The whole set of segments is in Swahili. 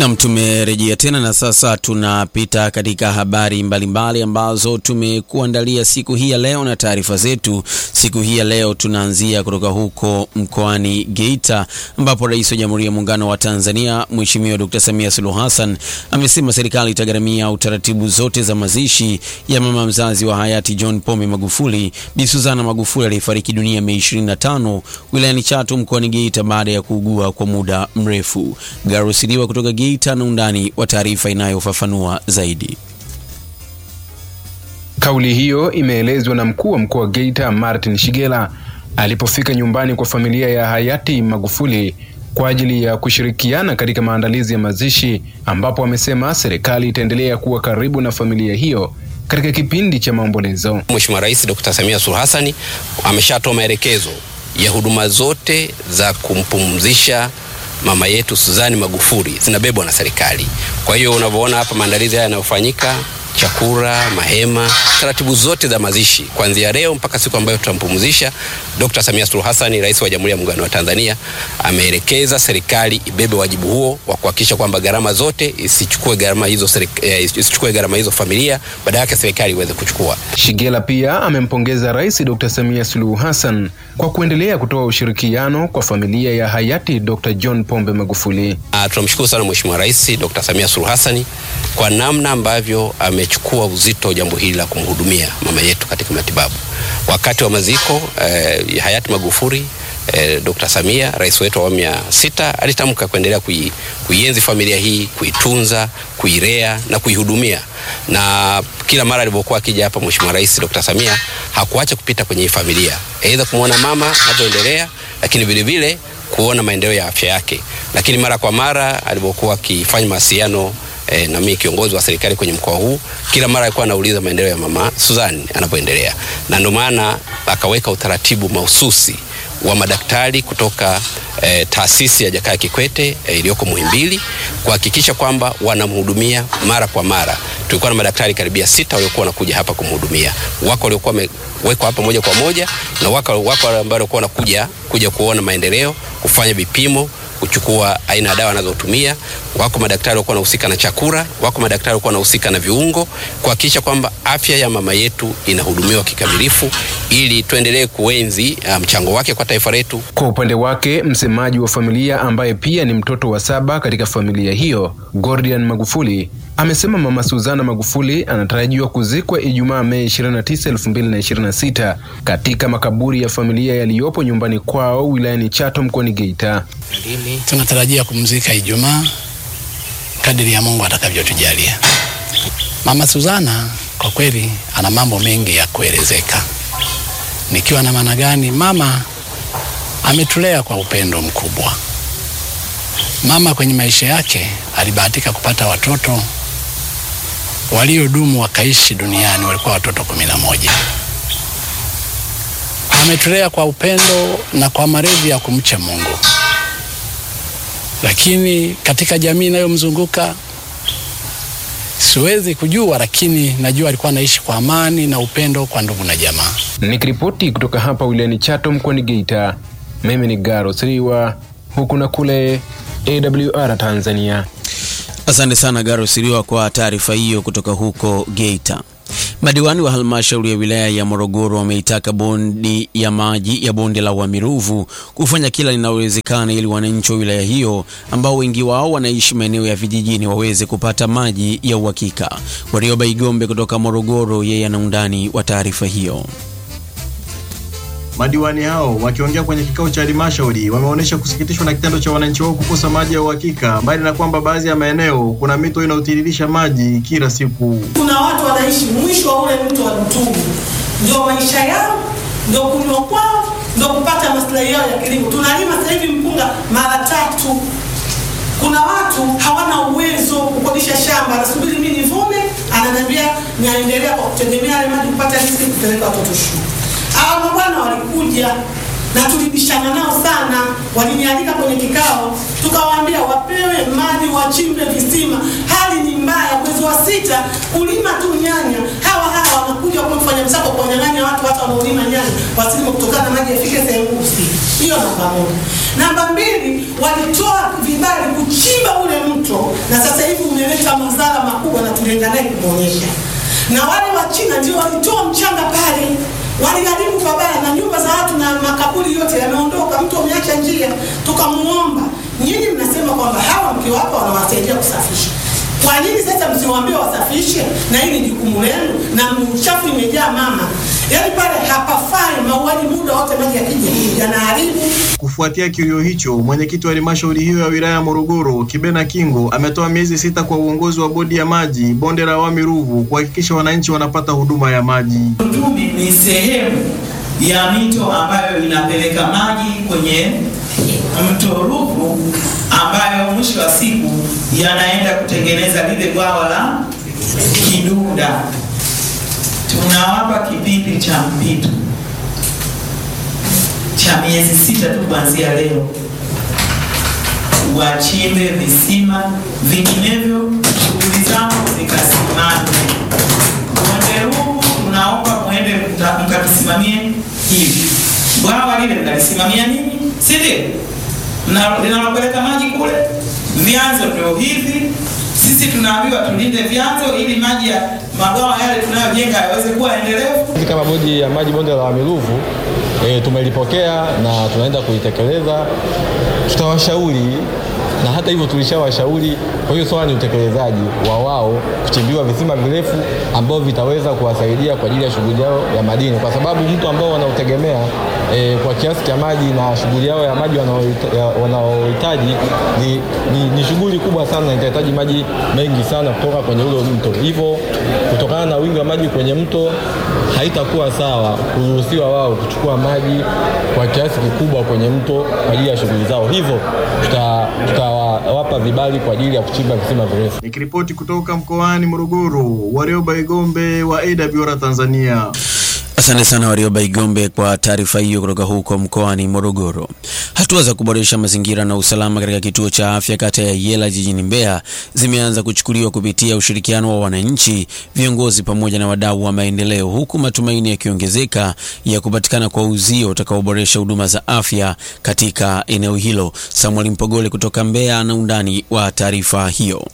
Nam, tumerejea tena na sasa tunapita katika habari mbalimbali mbali ambazo tumekuandalia siku hii ya leo, na taarifa zetu siku hii ya leo tunaanzia kutoka huko mkoani Geita ambapo Rais wa Jamhuri ya Muungano wa Tanzania Mheshimiwa Dr. Samia Suluhu Hassan amesema serikali itagharamia utaratibu zote za mazishi ya mama mzazi wa hayati John Pombe Magufuli, Bi Suzana Magufuli aliyefariki dunia Mei 25 wilayani Chato mkoani Geita baada ya kuugua kwa muda mrefu. Garusiliwa kutoka Geita na undani wa taarifa inayofafanua zaidi. Kauli hiyo imeelezwa na mkuu wa mkoa wa Geita Martin Shigela alipofika nyumbani kwa familia ya hayati Magufuli kwa ajili ya kushirikiana katika maandalizi ya mazishi, ambapo amesema serikali itaendelea kuwa karibu na familia hiyo katika kipindi cha maombolezo. Mheshimiwa Rais Dr. Samia Suluhu Hassan ameshatoa maelekezo ya huduma zote za kumpumzisha mama yetu Suzani Magufuli zinabebwa na serikali. Kwa hiyo unavyoona hapa maandalizi haya yanayofanyika, chakula, mahema, taratibu zote za mazishi kuanzia leo mpaka siku ambayo tutampumzisha, Dr. Samia Suluhu Hassan, Rais wa Jamhuri ya Muungano wa Tanzania, ameelekeza serikali ibebe wajibu huo wa kuhakikisha kwamba gharama zote isichukue gharama hizo eh, isichukue gharama hizo familia, badala yake serikali iweze kuchukua. Shigela pia amempongeza Rais Dr. Samia Suluhu Hassan kwa kuendelea kutoa ushirikiano kwa familia ya hayati Dr. John Pombe Magufuli. Uh, tunamshukuru sana Mheshimiwa Rais Dr. Samia Suluhu Hassan kwa namna ambavyo amechukua uzito jambo hili la kumhudumia mama yetu katika matibabu. Wakati wa maziko eh, hayati Magufuli eh, Dr. Samia rais wetu wa awamu ya sita alitamka kuendelea kui, kuienzi familia hii, kuitunza, kuilea na kuihudumia, na kila mara alipokuwa akija hapa Mheshimiwa Rais Dr. Samia hakuacha kupita kwenye hii familia, aidha kumwona mama anavyoendelea, lakini vile vile kuona maendeleo ya afya yake, lakini mara kwa mara alipokuwa akifanya mawasiliano E, na mimi kiongozi wa serikali kwenye mkoa huu, kila mara alikuwa anauliza maendeleo ya mama Suzani anapoendelea, na ndio maana akaweka utaratibu mahususi wa madaktari kutoka e, taasisi ya Jakaya Kikwete e, iliyoko Muhimbili kuhakikisha kwamba wanamhudumia mara kwa mara. Tulikuwa na madaktari karibia sita waliokuwa wanakuja hapa kumhudumia. Wako waliokuwa wamewekwa hapa moja kwa moja na wako wako ambao walikuwa wanakuja kuja kuona maendeleo, kufanya vipimo kuchukua aina ya dawa anazotumia. Wako madaktari walikuwa wanahusika na chakula, wako madaktari walikuwa wanahusika na viungo, kuhakikisha kwamba afya ya mama yetu inahudumiwa kikamilifu, ili tuendelee kuenzi mchango um, wake kwa taifa letu. Kwa upande wake, msemaji wa familia ambaye pia ni mtoto wa saba katika familia hiyo, Gordian Magufuli amesema mama Suzana Magufuli anatarajiwa kuzikwa Ijumaa Mei 29, 2026 katika makaburi ya familia yaliyopo nyumbani kwao wilayani Chato mkoani Geita. Tunatarajia kumzika Ijumaa kadiri ya Mungu atakavyotujalia. Mama Suzana kwa kweli ana mambo mengi ya kuelezeka. Nikiwa na maana gani? Mama ametulea kwa upendo mkubwa. Mama kwenye maisha yake alibahatika kupata watoto waliodumu wakaishi duniani walikuwa watoto kumi na moja. Ametulea kwa upendo na kwa malezi ya kumcha Mungu, lakini katika jamii inayomzunguka siwezi kujua, lakini najua alikuwa anaishi kwa amani na upendo kwa ndugu na jamaa. Nikiripoti kutoka hapa wilayani Chato mkoani Geita, mimi ni Garo Siriwa, huku na kule AWR Tanzania. Asante sana Garo Siriwa kwa taarifa hiyo kutoka huko Geita. Madiwani wa halmashauri ya wilaya ya Morogoro wameitaka bodi ya maji ya bonde la Wamiruvu kufanya kila linalowezekana ili wananchi wa wilaya hiyo ambao wengi wao wanaishi maeneo ya vijijini waweze kupata maji ya uhakika. Warioba Igombe kutoka Morogoro, yeye ana undani wa taarifa hiyo. Madiwani hao wakiongea kwenye kikao cha halmashauri wameonyesha kusikitishwa na kitendo cha wananchi wao kukosa maji ya uhakika, mbali na kwamba baadhi ya maeneo kuna mito inayotiririsha maji kila siku. Kuna watu wanaishi mwisho wa ule mto wa Mtungu, ndio maisha yao, ndio kunywa kwao, ndio kupata maslahi yao ya kilimo. Tunalima sasa hivi mpunga mara tatu. Kuna watu hawana uwezo kukodisha shamba, anasubiri mimi nivune, ananiambia naendelea kwa kutegemea yale maji kupata riziki kupeleka watoto shule. Hawa mabwana walikuja na tulibishana nao sana, walinialika kwenye kikao, tukawaambia wapewe maji, wachimbe visima. Hali ni mbaya, mwezi wa sita kulima tu nyanya, hawa hawa wanakuja kwa kufanya msako, kuwanyang'anya watu hata wanaolima nyanya wasilime, kutokana na maji yafike sehemu husika. Hiyo namba moja. Namba mbili, walitoa vibali kuchimba ule mto, na sasa hivi umeleta madhara makubwa, na tulienda naye kumwonyesha. Na wale wa China ndio walitoa mchanga pale, waliharibu pabaya, na nyumba za watu na makaburi yote yameondoka, mtu ameacha njia. Tukamuomba, nyinyi mnasema kwamba hawa mkiwapa wanawasaidia kusafisha kwa nini sasa msiwaambie wasafishe na hili ni jukumu lenu na uchafu imejaa mama yaani pale hapafai mauaji muda wote maji yakija yanaharibu Kufuatia kilio hicho, mwenyekiti wa halmashauri hiyo ya wilaya ya Morogoro, Kibena Kingo, ametoa miezi sita kwa uongozi wa bodi ya maji bonde la Wami Ruvu kuhakikisha wananchi wanapata huduma ya maji. Mtumi ni sehemu ya mito ambayo inapeleka maji kwenye mto Ruvu ambayo mwisho wa siku yanaenda kutengeneza lile bwawa la Kiduda. Tunawapa kipindi cha mpito cha miezi sita tu kuanzia leo, wachimbe visima, vinginevyo shughuli zao zikasimame. Bonde Ruvu tunaomba mwende mta- mkatusimamie hivi. Bwawa lile mnalisimamia nini, si ndio? Mna- linalopeleka maji kule, vyanzo ndio hivi. Sisi tunaambiwa tulinde vyanzo ili maji ya mabwawa yale tunayojenga yaweze kuwa endelevu. Sisi kama bodi ya maji bonde la Wami Ruvu e, tumelipokea na tunaenda kulitekeleza. Tutawashauri na hata hivyo tulishawashauri. Kwa hiyo swala ni utekelezaji wa wao kuchimbiwa visima virefu ambavyo vitaweza kuwasaidia kwa ajili ya shughuli yao ya madini, kwa sababu mtu ambao wanaotegemea e, kwa kiasi cha maji na shughuli yao ya maji wanaohita- ya- wanaohitaji ni, ni, ni shughuli kubwa sana na itahitaji maji mengi sana kutoka kwenye ule mto. Hivyo kutokana na wingi wa maji kwenye mto haitakuwa sawa kuruhusiwa wao kuchukua maji kwa kiasi kikubwa kwenye mto kwa ajili ya shughuli zao. Hivyo tuta- tutawapa vibali kwa ajili ya kuchimba visima virefu. Nikiripoti kutoka mkoani Morogoro, Warioba Igombe wa AWR Tanzania. Asante sana Warioba Igombe kwa taarifa hiyo kutoka huko mkoani Morogoro. Hatua za kuboresha mazingira na usalama katika kituo cha afya kata ya Yela jijini Mbeya zimeanza kuchukuliwa kupitia ushirikiano wa wananchi, viongozi pamoja na wadau wa maendeleo, huku matumaini yakiongezeka ya kupatikana kwa uzio utakaoboresha huduma za afya katika eneo hilo. Samuel Mpogole kutoka Mbeya ana undani wa taarifa hiyo.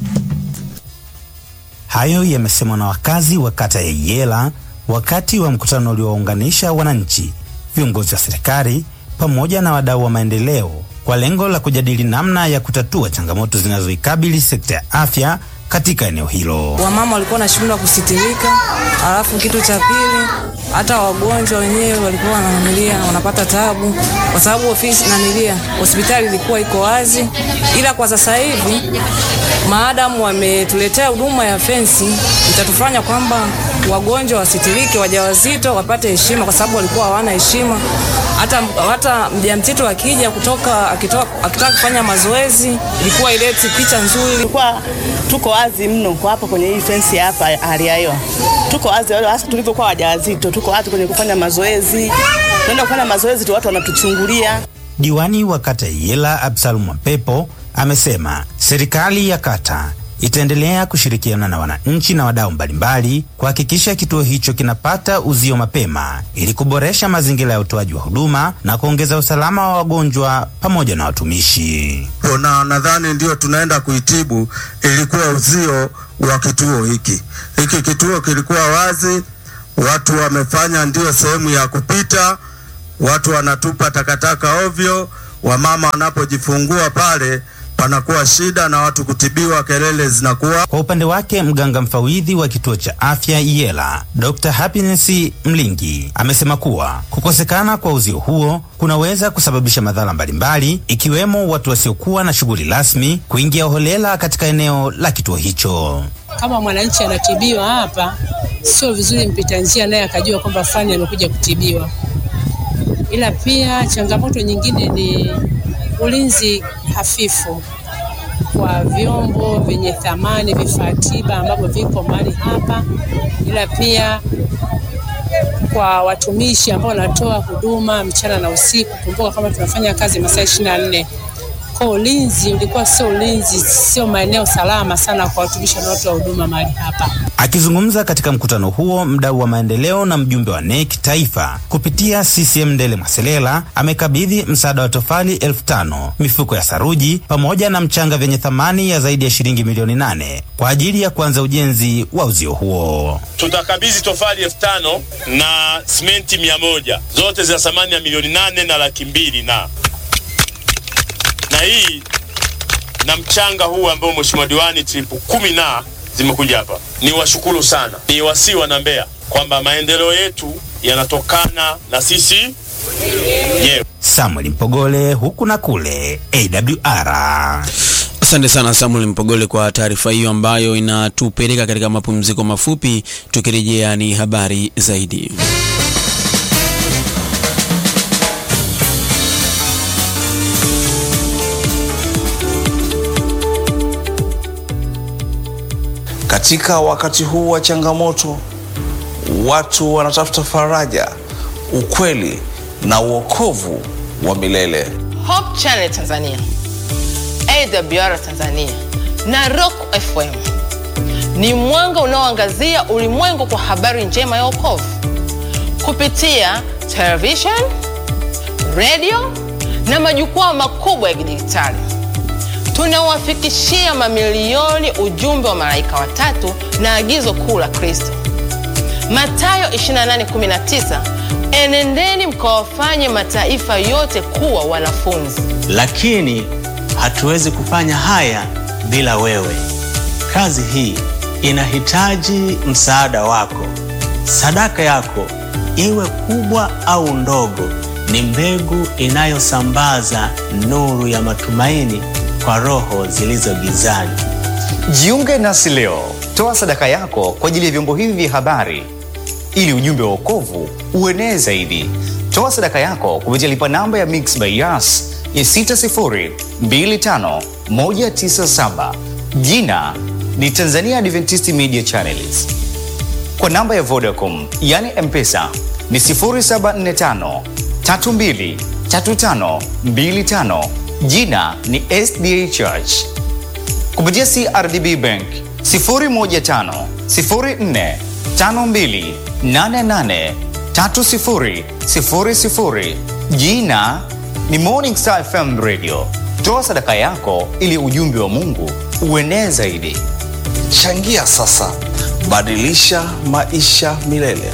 Hayo yamesemwa na wakazi wa kata ya Yela wakati wa mkutano uliowaunganisha wananchi, viongozi wa serikali pamoja na wadau wa maendeleo kwa lengo la kujadili namna ya kutatua changamoto zinazoikabili sekta ya afya katika eneo hilo. Wamama walikuwa wanashindwa kusitirika, alafu kitu cha pili, hata wagonjwa wenyewe walikuwa wananilia wanapata tabu, kwa sababu ofisi nanilia hospitali ilikuwa iko wazi, ila kwa sasa hivi maadamu wametuletea huduma ya fensi, itatufanya kwamba wagonjwa wasitirike, wajawazito wapate heshima, kwa sababu walikuwa hawana heshima. Hata, hata mjamzito akija kutoka akitoka, akitaka kufanya mazoezi ilikuwa ileti picha nzuri. Tulikuwa tuko wazi mno kwa hapa kwenye hii fensi hapa hali ya hewa. Tuko wazi hasa tulivyokuwa wajawazito, tuko wazi kwenye kufanya mazoezi. Tunaenda kufanya mazoezi tu watu wanatuchungulia. Diwani wa kata ya Yela Absalom Mapepo amesema serikali ya kata itaendelea kushirikiana na wananchi na wadau mbalimbali kuhakikisha kituo hicho kinapata uzio mapema ili kuboresha mazingira ya utoaji wa huduma na kuongeza usalama wa wagonjwa pamoja na watumishi. na nadhani ndio tunaenda kuitibu, ilikuwa uzio wa kituo hiki. Hiki kituo kilikuwa wazi, watu wamefanya ndio sehemu ya kupita, watu wanatupa takataka ovyo, wamama wanapojifungua pale panakuwa shida na watu kutibiwa, kelele zinakuwa. Kwa upande wake mganga mfawidhi wa kituo cha afya Yela, Dr. Happiness Mlingi amesema kuwa kukosekana kwa uzio huo kunaweza kusababisha madhara mbalimbali ikiwemo watu wasiokuwa na shughuli rasmi kuingia holela katika eneo la kituo hicho. Kama mwananchi anatibiwa hapa, sio vizuri mpita njia naye akajua kwamba fulani amekuja kutibiwa. Ila pia changamoto nyingine ni ulinzi hafifu kwa vyombo vyenye thamani, vifaa tiba ambavyo viko mahali hapa, ila pia kwa watumishi ambao wanatoa huduma mchana na usiku. Kumbuka kama tunafanya kazi masaa ishirini na nne kwa ulinzi ulikuwa sio ulinzi, sio maeneo salama sana kwa watumishi wanaotoa huduma mahali hapa. Akizungumza katika mkutano huo, mdau wa maendeleo na mjumbe wa NEC taifa kupitia CCM Ndele Mwaselela amekabidhi msaada wa tofali elfu tano mifuko ya saruji pamoja na mchanga vyenye thamani ya zaidi ya shilingi milioni nane kwa ajili ya kuanza ujenzi wa uzio huo. tutakabidhi tofali elfu tano na simenti mia moja zote zina thamani ya milioni nane na laki mbili na na hii na mchanga huu ambao mheshimiwa diwani tripu kumi na zimekuja hapa. Ni washukuru sana, ni wasii wana Mbeya kwamba maendeleo yetu yanatokana na sisi wenyewe. Samuel Mpogole, huku na kule, AWR. Asante sana Samuel Mpogole kwa taarifa hiyo ambayo inatupeleka katika mapumziko mafupi. Tukirejea ni habari zaidi. Katika wakati huu wa changamoto, watu wanatafuta faraja, ukweli na uokovu wa milele. Hope Channel Tanzania, AWR Tanzania na Rock FM ni mwanga unaoangazia ulimwengu kwa habari njema ya wokovu kupitia television, radio na majukwaa makubwa ya kidijitali. Tunawafikishia mamilioni ujumbe wa malaika watatu na agizo kuu la Kristo, Mathayo 28:19, enendeni mkawafanye mataifa yote kuwa wanafunzi. lakini hatuwezi kufanya haya bila wewe. Kazi hii inahitaji msaada wako. Sadaka yako, iwe kubwa au ndogo, ni mbegu inayosambaza nuru ya matumaini kwa roho zilizo gizani. Jiunge nasi leo, toa sadaka yako kwa ajili ya vyombo hivi vya habari ili ujumbe wa wokovu uenee zaidi. Toa sadaka yako kupitia lipa namba ya Mix by Yas ya 6025197 jina ni Tanzania Adventist Media Channels. Kwa namba ya Vodacom yani M-Pesa ni 0745 32 35 25 jina ni SDA Church. Kupitia CRDB Bank 015 04 52 88 30 00 jina ni Morning Star FM Radio. Toa sadaka yako ili ujumbe wa Mungu uenee zaidi. Changia sasa, badilisha maisha milele.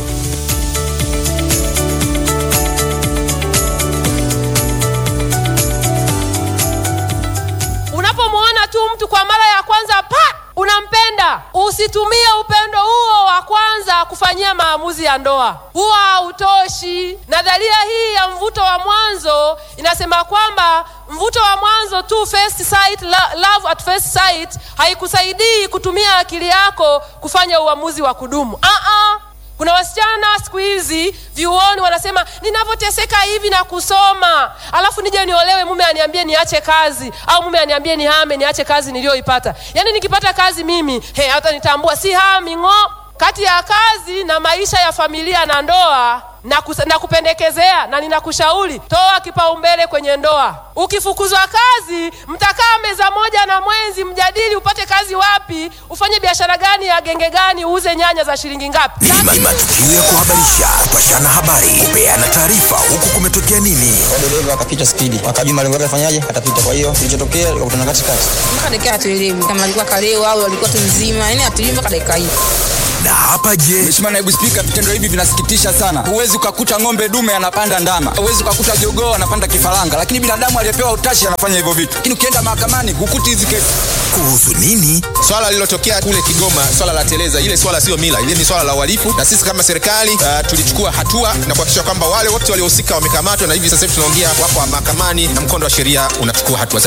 Unapomwona tu mtu kwa mara ya kwanza pa unampenda, usitumie upendo huo wa kwanza kufanyia maamuzi ya ndoa, huwa hautoshi. Nadharia hii ya mvuto wa mwanzo inasema kwamba mvuto wa mwanzo tu, first sight, lo- love at first sight, haikusaidii kutumia akili yako kufanya uamuzi wa kudumu. Ah-ah. Kuna wasichana siku hizi vyuoni wanasema ninavyoteseka hivi na kusoma, alafu nije niolewe, mume aniambie niache kazi, au mume aniambie nihame, niache kazi niliyoipata. Yaani nikipata kazi mimi he, hata nitambua si hami ng'o. Kati ya kazi na maisha ya familia na ndoa na, kus- na kupendekezea na ninakushauri toa kipaumbele kwenye ndoa. Ukifukuzwa kazi, mtakaa meza moja na mwenzi, mjadili upate kazi wapi, ufanye biashara gani ya genge gani, uuze nyanya za shilingi ngapi. Ni matukio ya kuhabarisha, kupashana habari, kupeana taarifa, huku kumetokea nini. dereva akapita spidi, akajua malengo yake afanyaje, atapita. Kwa hiyo kilichotokea likakutana katikati. mpaka dakika hatuelewi kama alikuwa kalewa au alikuwa tu mzima, yani hatuelewi mpaka dakika hii. Na hapa je, Mheshimiwa Naibu Spika, vitendo hivi vinasikitisha sana. Huwezi ukakuta ng'ombe dume anapanda ndama, huwezi ukakuta jogoo anapanda kifaranga, lakini binadamu aliyepewa utashi anafanya hivyo vitu. Lakini ukienda mahakamani hukuti hizi kesi. Kuhusu nini? Swala lililotokea kule Kigoma, swala la teleza, ile swala sio mila, ile ni swala la uhalifu, na sisi kama serikali uh, tulichukua hatua na kuhakikisha kwamba wale wote waliohusika wamekamatwa, na hivi sasa hivi tunaongea, wako mahakamani na mkondo wa sheria unachukua hatua zake.